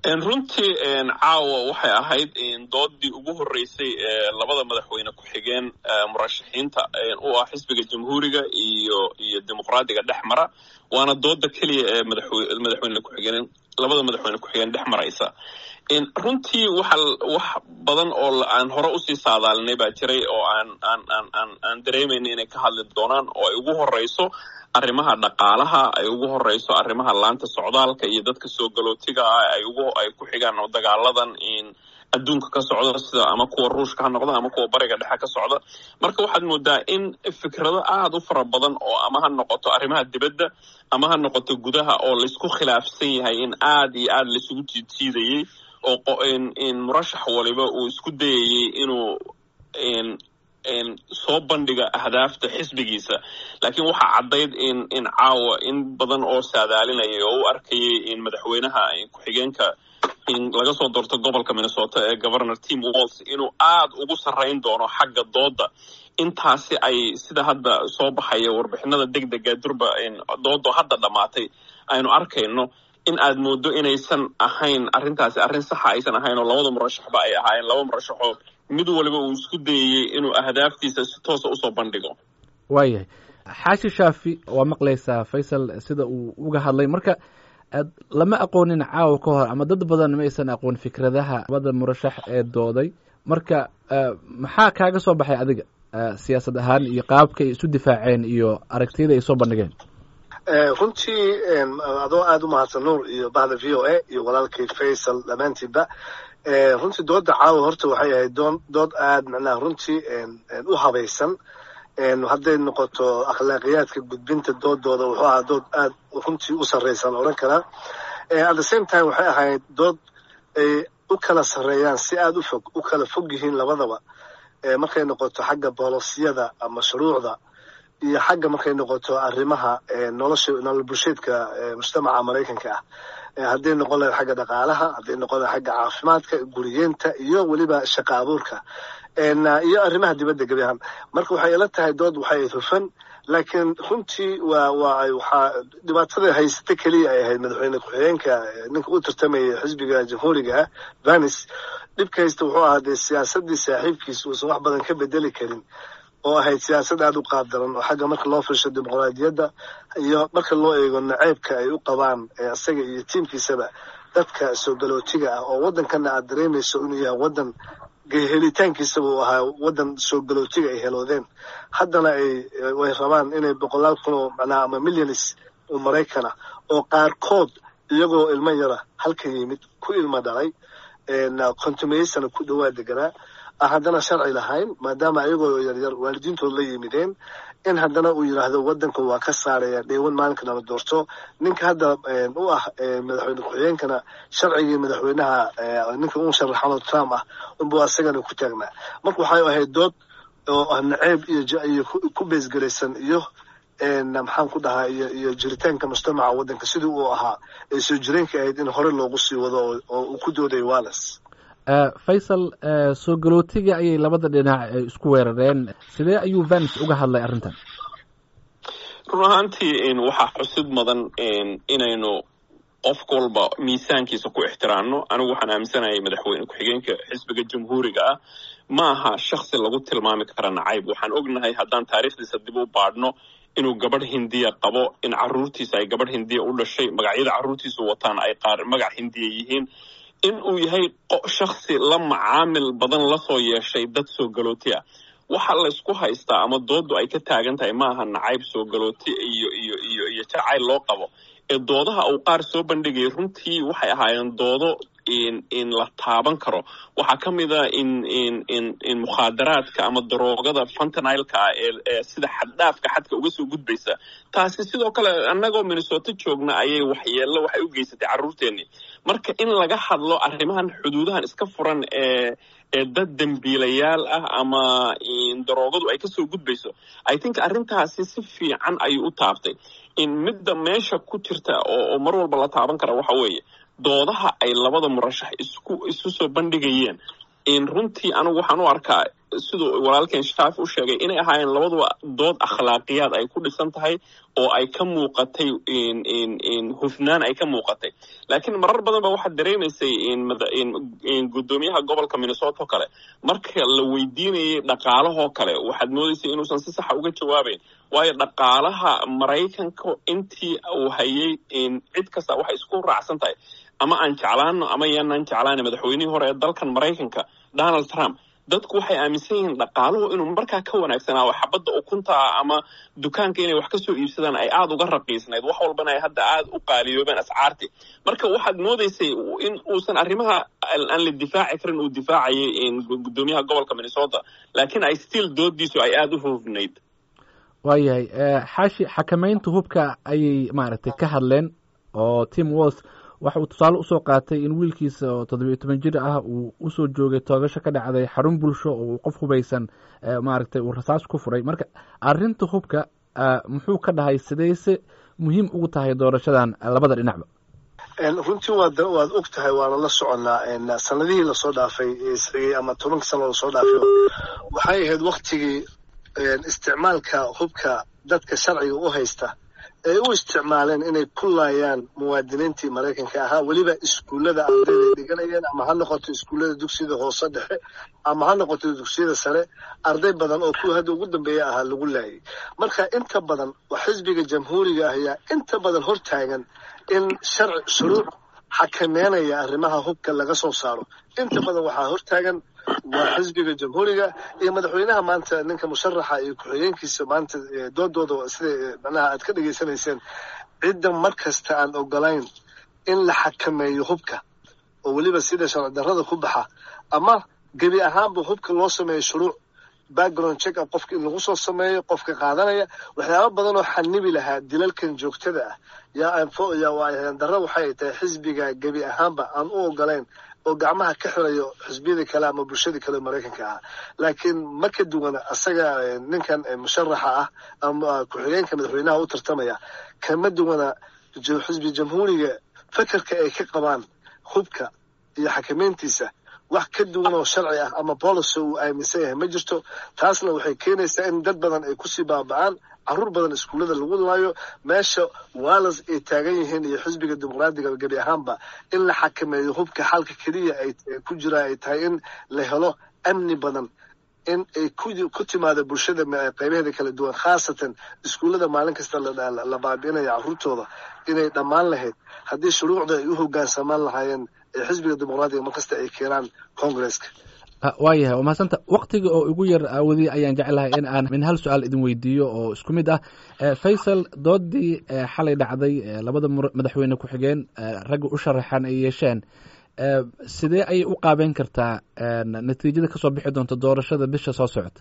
runtii caawa waxay ahayd doodii ugu horeysay ee labada madaxweyne ku-xigeen murashaxiinta u ah xisbiga jamhuuriga iyo iyo dimuqraadiga dhex mara waana dooda keliya ee madaxweyne ku-xigeen labada madaxweyne ku-xigeen dhex maraysa runtii waxa wax badan oo aan hore usii saadaalinay baa jiray oo aan aan aan aan aan dareemayna inay ka hadli doonaan oo ay ugu horeyso arrimaha dhaqaalaha ay ugu horeyso arrimaha laanta socdaalka iyo dadka soo galootiga ah ay ugu ay ku xigaan oo dagaaladan in adduunka ka socda sida ama kuwa ruushka ha noqda ama kuwa bariga dhexe ka socda marka waxaad moodaa in fikrado aada u fara badan oo ama ha noqoto arrimaha dibadda ama ha noqoto gudaha oo laysku khilaafsan yahay in aada iyo aada laisugu jiidjiidayay oo in murashax waliba uu isku dayayay inuu soo bandhiga ahdaafta xisbigiisa laakiin waxaa caddayd in in caawa in badan oo saadaalinayay oo u arkayay in madaxweynaha ku-xigeenka in laga soo doorto gobolka minnesota ee governor tim walls inuu aada ugu sarrayn doono xagga dooda intaasi ay sida hadda soo baxaya warbixinada deg dega durba doodo hadda dhammaatay aynu arkayno in aad moodo inaysan ahayn arrintaasi arrin saxa aysan ahayn oo labada murashaxba ay ahaayeen laba murashaxoo mid waliba uu isku dayayey inuu ahdaaftiisa si toosa usoo bandhigo waayahay xaashi shaafi waa maqlaysaa faysal sida uu uga hadlay marka lama aqoonin caawa ka hor ama dad badan ma aysan aqoon fikradaha labada murashax ee dooday marka maxaa kaaga soo baxay adiga siyaasad ahaan iyo qaabka ay isu difaaceen iyo aragtiyada ay soo bandhigeen runtii adoo aada u mahadsan nuur iyo bahda v o a iyo walaalkay faysal dhammaantiinba runtii dooda caawa horta waxay ahayd doon dood aada macnaha runtii u habaysan hadday noqoto akhlaaqiyaadka gudbinta doodooda wuxuu ahaa dood aada runtii u sarraysan odhan karaa at the same time waxay ahayd dood ay u kala sarreeyaan si aada u fog u kala fog yihiin labadaba markay noqoto xagga boolosiyada ama shuruucda iyo xagga markay noqoto arrimaha nolosha nolol bulsheedka mujtamaca maraykanka ah hadday noqon lahayd xagga dhaqaalaha hadday noqon lahayd xagga caafimaadka guriyeenta iyo weliba shaqa abuurka iyo arrimaha dibadda gebi ahaan marka waxay ila tahay dood waxay ayd hufan laakiin runtii waa waa waxaa dhibaatada haysata keliya ay ahayd madaxweyne ku-xigeenka ninka u tartamaya xisbiga jamhuuriga ah vanis dhibka haysta wuxuu ahaa dee siyaasadii saaxiibkiisa uusan wax badan ka bedeli karin oo ahayd siyaasad aada u qaabdaran oo xagga marka loo firsho dimuqraadiyadda iyo marka loo eego naceybka ay u qabaan isaga iyo tiimkiisaba dadka soo galootiga ah oo waddankana aad dareemayso inuu yahay waddan helitaankiisaba uu ahaa waddan soo galootiga ay heloodeen haddana ay way rabaan inay boqolaal kun oo macnaha ama milyanis oo maraykana oo qaarkood iyagoo ilmo yara halka yimid ku ilmo dhalay kontumeysana ku dhowaa deganaa haddana sharci lahayn maadaama ayagoo yaryar waalidiintood la yimideen in haddana uu yidhaahdo waddanka waa ka saaraya dheewan maalinka nala doorto ninka hadda u ah madaxweyne ku-xigeenkana sharcigii madaxweynaha ninka u sharaxano trump ah unbuu asagana ku taagnaa marka waxay ahayd dood oo ah naceeb iyo ku beesgelaysan iyo maxaan ku dhahaa iyo iyo jiritaanka mujtamaca waddanka sidii uu ahaa ee soo jireenka ahayd in hore loogu sii wado oo uu ku dooday walles faysal soo galootiga ayay labada dhinac isku weerareen sidee ayuu vanis uga hadlay arrintan run ahaantii waxaa xusid mudan inaynu qof walba miisaankiisa ku ixtiraamno anigu waxaan aaminsanayay madaxweyne ku-xigeenka xisbiga jamhuuriga ah ma aha shaksi lagu tilmaami kara nacayb waxaan ognahay haddaan taariikhdiisa dib u baadhno inuu gabadh hindiya qabo in caruurtiisa ay gabadh hindiya u dhashay magacyada carruurtiisu wataan ay qaar magac hindiya yihiin in uu yahay shaksi la macaamil badan lasoo yeeshay dad soo galooti ah waxa laysku haystaa ama doodu ay ka taagan tahay ma aha nacayb soo galooti iyo iyo iyo iyo jacayl loo qabo ee doodaha uu qaar soo bandhigayay runtii waxay ahaayeen doodo in in la taaban karo waxaa ka mid a in in in in mukhaadaraadka ama daroogada fantanilka ah ee ee sida xaddhaafka xadka uga soo gudbaysa taasi sidoo kale annagoo minnesota joogna ayay waxyeello waxay u geysatay carruurteennii marka in laga hadlo arrimahan xuduudahan iska furan ee ee dad dembiilayaal ah ama daroogadu ay kasoo gudbayso i think arrintaasi si fiican ayuu u taabtay in midda meesha ku jirta oo mar walba la taaban kara waxa weeye doodaha ay labada murashax isku isu soo bandhigayeen runtii anigu waxaan u arkaa siduu walaalkeen shaafi u sheegay inay ahaayeen labaduba dood akhlaaqiyaad ay ku dhisan tahay oo ay ka muuqatay hufnaan ay ka muuqatay laakiin marar badan ba waxaad dareemaysay guddoomiyaha gobolka minnesota oo kale marka la weydiinayay dhaqaalahoo kale waxaad moodaysay inuusan si saxa uga jawaabayn waayo dhaqaalaha maraykanka intii uu hayay cid kasta waxay isku raacsan tahay ama aan jeclaano ama yaanaan jeclaana madaxweynihii hore ee dalkan maraykanka donald trump dadku waxay aaminsan yihiin dhaqaaluhu inuu markaa ka wanaagsanaa xabadda ukuntaa ama dukaanka inay wax ka soo iibsadaan ay aada uga raqiisnayd wax walbana ay hadda aada u qaaliyoobeen ascaartii marka waxaad moodaysay in uusan arrimaha aan la difaaci karin uu difaacayay guddoomiyaha gobolka minnesota laakiin ay still doodiisu ay aada u hufnayd waayahay xaashi xakamaynta hubka ayay maaragtay ka hadleen oo tim walls waxa uu tusaale usoo qaatay in wiilkiisa oo toddobiyo toban jir ah uu usoo joogay toogasho ka dhacday xarun bulsho oo uu qof hubaysan maaragtay uu rasaas ku furay marka arrinta hubka muxuu ka dhahay sidayse muhiim ugu tahay doorashadan labada dhinacba runtii waad waad og tahay waana la soconnaa sanadihii lasoo dhaafay isagay ama tobanka sano lasoo dhaafay waxay ahayd waktigii isticmaalka hubka dadka sharciga u haysta ay u isticmaaleen inay ku laayaan muwaadiniintii maraykanka ahaa weliba iskuullada ardayday dhiganayeen ama ha noqoto iskuullada dugsiyada hoose dhexe ama ha noqoto dugsiyada sare arday badan oo kuwa hadda ugu dambeeya ahaa lagu laayay marka inta badan waa xisbiga jamhuuriga ah ayaa inta badan hortaagan in sharci shuruuc xakameynaya arrimaha hubka laga soo saaro inta badan waxaa hortaagan waa xisbiga jamhuuriga iyo madaxweynaha maanta ninka musharaxa iyo ku-xigeenkiisa maanta doodooda sida manaha aad ka dhegaysanayseen cidda mar kasta aan ogolayn in la xakameeyo hubka oo weliba sida sharci darrada ku baxa ama gebi ahaanba hubka loo sameeyo shuruuc background check up qofka in lagu soo sameeyo qofka qaadanaya waxyaaba badan oo xanibi lahaa dilalkan joogtada ah yaa darra waxay tahay xisbiga gebi ahaanba aan u ogolayn oo gacmaha ka xirayo xisbiyada kale ama bulshadii kale maraykanka ah laakiin ma ka duwana asaga ninkan musharaxa ah ama ku-xigeenka madaxweynaha u tartamaya kama duwana xisbi jamhuuriga fekerka ay ka qabaan hubka iyo xakameyntiisa wax ka duwan oo sharci ah ama policy uu aaminsan yahay ma jirto taasna waxay keenaysaa in dad badan ay kusii baaba'aan caruur badan iskuullada lagu laayo meesha wallas ay taagan yihiin iyo xisbiga dimuqraadiga gebi ahaanba in la xakameeyo hubka xalka keliya ay ku jira ay tahay in la helo amni badan in ay ku timaado bulshada qaybaheeda kala duwan khaasatan iskuullada maalin kasta la baabi'inaya carruurtooda inay dhammaan lahayd haddii shuruucda ay u hoggaansamaan lahaayeen ee xisbiga dimuqraadiga markasta ay keenaan congresska waayahay waa mahadsanta waktiga oo igu yar aawadiy ayaan jeclahay in aan min hal su-aal idin weydiiyo oo isku mid ah faysal doodii xalay dhacday labada madaxweyne ku-xigeen ragga u sharaxan ay yeesheen sidee ayay u qaabeyn kartaa natiijada kasoo bixi doonta doorashada bisha soo socota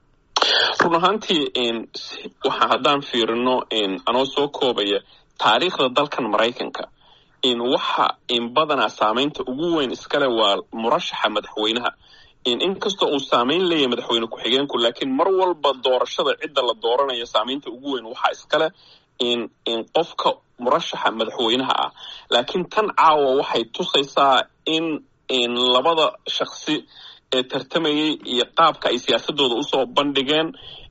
run ahaantii waxa haddaan fiirino anoo soo koobaya taariikhda dalkan maraykanka waxa badanaa saamaynta ugu weyn iskale waa murashaxa madaxweynaha inkastoo uu saamayn leeyahay madaxweyne ku-xigeenku laakiin mar walba doorashada cidda la dooranayo saamaynta ugu weyn waxaa iskale qofka murashaxa madaxweynaha ah laakiin tan caawa waxay tusaysaa in labada shaksi ee tartamayay iyo qaabka ay siyaasadooda usoo bandhigeen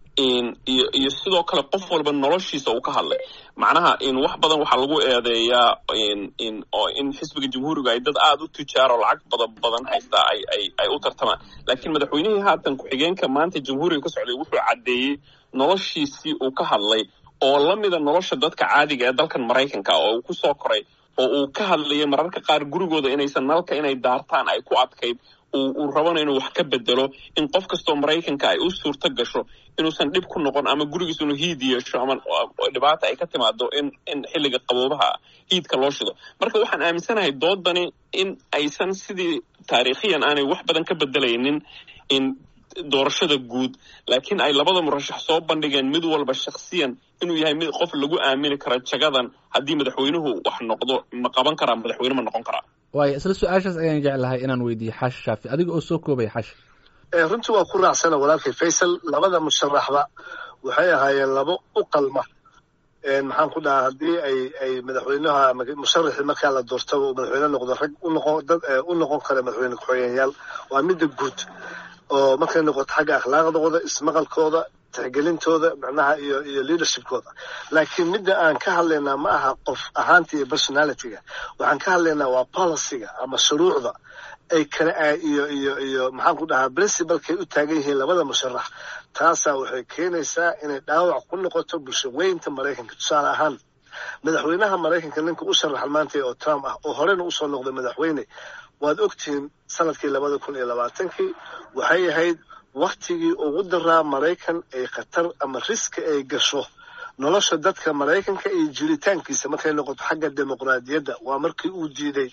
iyo sidoo kale qof walba noloshiisa uu ka hadlay macnaha wax badan waxaa lagu eedeeyaa in xisbiga jamhuuriga ay dad aada u tujaaro lacag bada badan haystaa ay u tartamaan laakiin madaxweynihii haatan ku-xigeenka maanta jamhuuriga ka socday wuxuu caddeeyey noloshiisii uu ka hadlay oo la mida nolosha dadka caadiga ee dalkan maraykanka oo uu kusoo koray oo uu ka hadlayay mararka qaar gurigooda inaysan nalka inay daartaan ay ku adkayd uu rabana inuu wax ka bedelo in qof kastoo maraykanka ay u suurto gasho inuusan dhib ku noqon ama gurigiis inuu hiid yeesho ama dhibaata ay ka timaado in in xilliga qaboobaha hiidka loo shido marka waxaan aaminsanahay doodani in aysan sidii taariikhiyan aanay wax badan ka bedelaynin in doorashada guud laakiin ay labada murashax soo bandhigeen mid walba shaksiyan inuu yahay mid qof lagu aamini karo jagadan haddii madaxweynuhu wax noqdo ma qaban karaa madaxweyne ma noqon karaa waaya isla su-aashaas ayaan jeclahay inaan weydiiye xaashi shaafi adiga oo soo koobaya xaashi runtii waa ku raacsana walaalkay faysal labada musharaxba waxay ahaayeen labo u qalma maxaan ku dhahaa haddii ay ay madaxweynaha musharaxii markaa la doortaba uu madaxweyne noqdo rag u noqon dad u noqon kara madaxweyne ku-xigeenyaal waa midda guud oo markay noqoto xagga akhlaaqdooda ismaqalkooda tixgelintooda macnaha iyo iyo leadershipkooda laakiin midda aan ka hadlaynaa ma aha qof ahaanta iyo personalityga waxaan ka hadlaynaa waa policyga ama shuruucda ay kale iyo iyo iyo maxaan ku dhahaa principalkay u taagan yihiin labada musharax taasaa waxay keenaysaa inay dhaawac ku noqoto bulsho weynta maraykanka tusaale ahaan madaxweynaha maraykanka ninka u sharaxan maanta oo trump ah oo horena usoo noqday madaxweyne waad ogtihiin sanadkii labada kun iyo labaatankii waxay ahayd waktigii ugu daraa maraykan ay khatar ama riski ay gasho nolosha dadka maraykanka iyo jiritaankiisa markay noqoto xagga dimuqraadiyadda waa markii uu diiday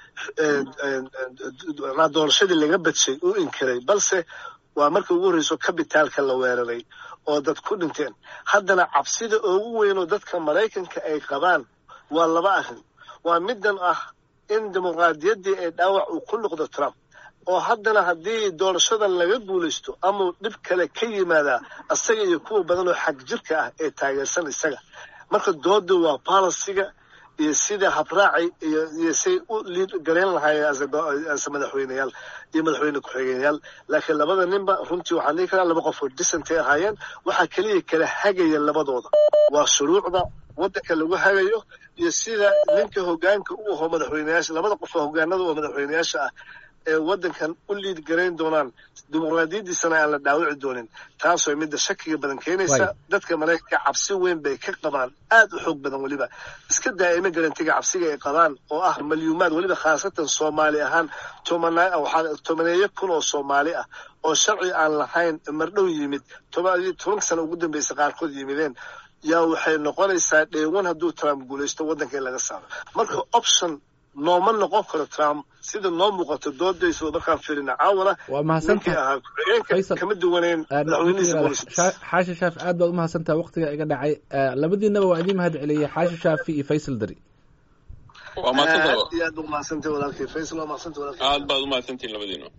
doorashadii laga badshay uu inkiray balse waa markii ugu horreyso kabitaalka la weeraray oo dad ku dhinteen haddana cabsida ugu weynoo dadka maraykanka ay qabaan waa laba arrin waa middan ah in dimuqraadiyaddii ay dhaawac uu ku noqdo trump oo haddana haddii doorashadan laga guulaysto ama dhib kale ka yimaadaa isaga iyo kuwa badan oo xag jirka ah ee taageersan isaga marka dooda waa balasiga iyo sida habraaci iyo iyo say u liid gareyn lahaayeen ase madaxweyneyaal iyo madaxweyne ku-xigeenyaal laakiin labada ninba runtii waxaan dhihi karaa laba qof oo disantay ahaayeen waxaa keliya kala hagaya labadooda waa shuruucda waddanka lagu hagayo iyo sida ninka hogaanka u aho madaxweyneyaasha labada qof oo hogaanada oo madaxweyneyaasha ah ee waddankan u liid garayn doonaan dimuqraadiyaddiisana aan la dhaawici doonin taasoo midda shakiga badan keenaysa dadka maraykanka cabsi weyn bay ka qabaan aad u xoog badan weliba iska daa'ima garantiga cabsiga ay qabaan oo ah malyuumaad weliba khaasatan soomaali ahaan tobaneeyo kun oo soomaali ah oo sharci aan lahayn mardhow yimid tobanka sana ugu dambaysa qaarkood yimideen yaa waxay noqonaysaa dheewan hadduu trump guulaysto waddanka in laga saaro marka option nooma noqon karo trump sida noo muuqato doodaysa markaan fiirina caawana waa mahadsantahay ahaa ku-xigeenka kama duwaneyn madaxweynihiisa booliska xaashi shaafi aad baad umahadsantaha waqtiga iga dhacay labadiinaba waa idiin mahad celiyey xaashi shaafi iyo faysal dari waa mahadsanta aad iyo aad ba umahadsantahay walaalkay faysal waa mahadsantahay walaalkay aad baad umahadsantihin labadiina